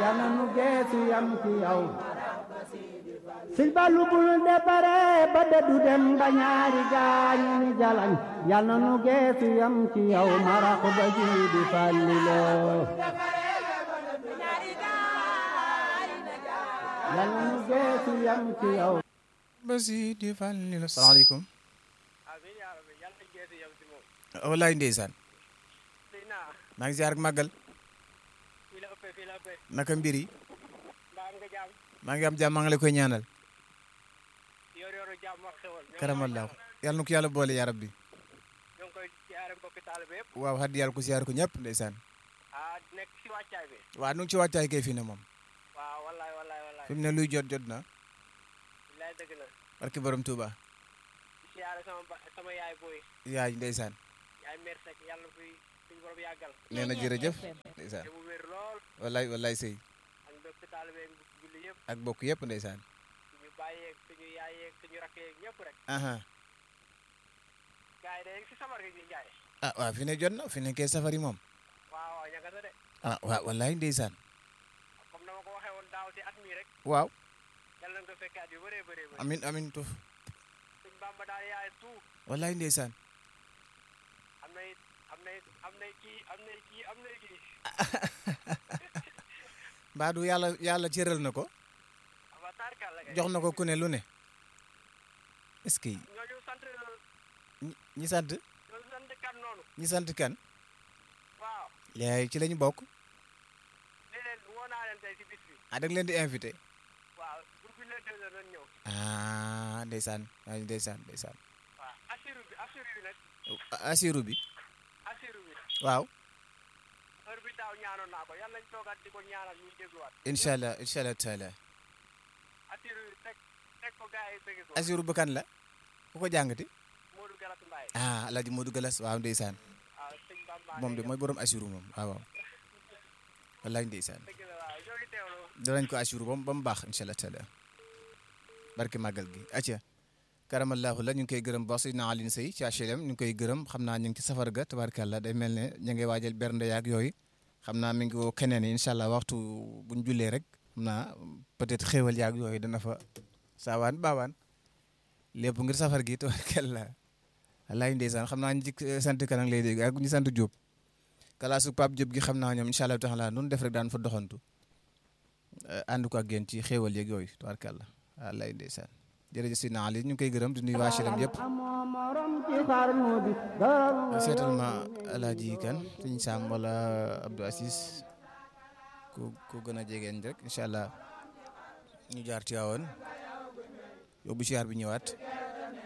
yàlla nu geesu yam ci yow sil balu bul dépare ba dëddu dem ba ñaari gaañu ni jalañ yàlla nu geesu yam ci yow marax ba siidi fallilo yàlla nu geesu yam ci yow ba siidi fallilo salaamaaleykum wallaay ndeysaan maa ngi ziar ak màggal naka mbir yi maa ngi am jàmm maa ngi la koy ñaanal karamallahu yàlla na ko yàlla boole yaa rabbi waaw xaddi yàlla ko ziar ko ñëpp ndeysaan waaw nu ngi ci wàccaay kay fii ne moom fi mu ne luy jot jot na barki borom Touba yaay ndeysaan nee na jërëjëf ndeysaan wallaay wallaay sëy ak bokk yëpp ndeysaan aha ah waaw fi ne jot na fi ne kay safari moom ah waaw wallaay ndeysaan waaw amin amin tuf wallaay ndeysaan mbaadu yàlla yàlla cëral na ko jox na ko ku ne lu ne est-ce que ñi sant ñi sant kan yaay ci lañu bokk ah da nga leen di invité ah ndeysaan ay ndeysaan ndeysaan asiru bi waaw incha allah incha allah taala asiru bu kan la ku ko jàngati ah alaaji Modou Galas waaw ndeysaan moom de mooy borom asiru moom waaw waaw wallaay ndeysaan danañ ko asiru ba mu baax incha allah taala barke màggal gi acca karamallahu la ñu ngi koy gërëm baax Seydina Alioune Seye ci HLM ñu ngi koy gërëm xam naa ñu ngi ci safar ga tabarkàlla day mel ne ñu ngi waajal bernde yaag yooyu xam naa mi ngi woo keneen yi incha allah waxtu buñ jullee rek xam naa peut-être xéewal yaag yooyu dana fa saawaan baawaan lépp ngir safar gi tabarkàlla wallaay ndeysaan xam naa ñu ci sant kanang lay dégg ak ñu sant Diop kalaasu Pape Diop gi xam naa ñoom incha allah taala nun def rek daan fa doxantu ànd ko ak yéen ci xéewal yeeg yooyu tabarkàlla wallaay ndeysaan jërëjëf Sina Ali ñu ngi koy gërëm di nuyu waa HLM yëpp seetal ma alaaji kan suñ Sam wala Abdou Assis ku ku gën a jegeen rek incha allah ñu jaar ci waawoon yóbbu siyaar bi ñëwaat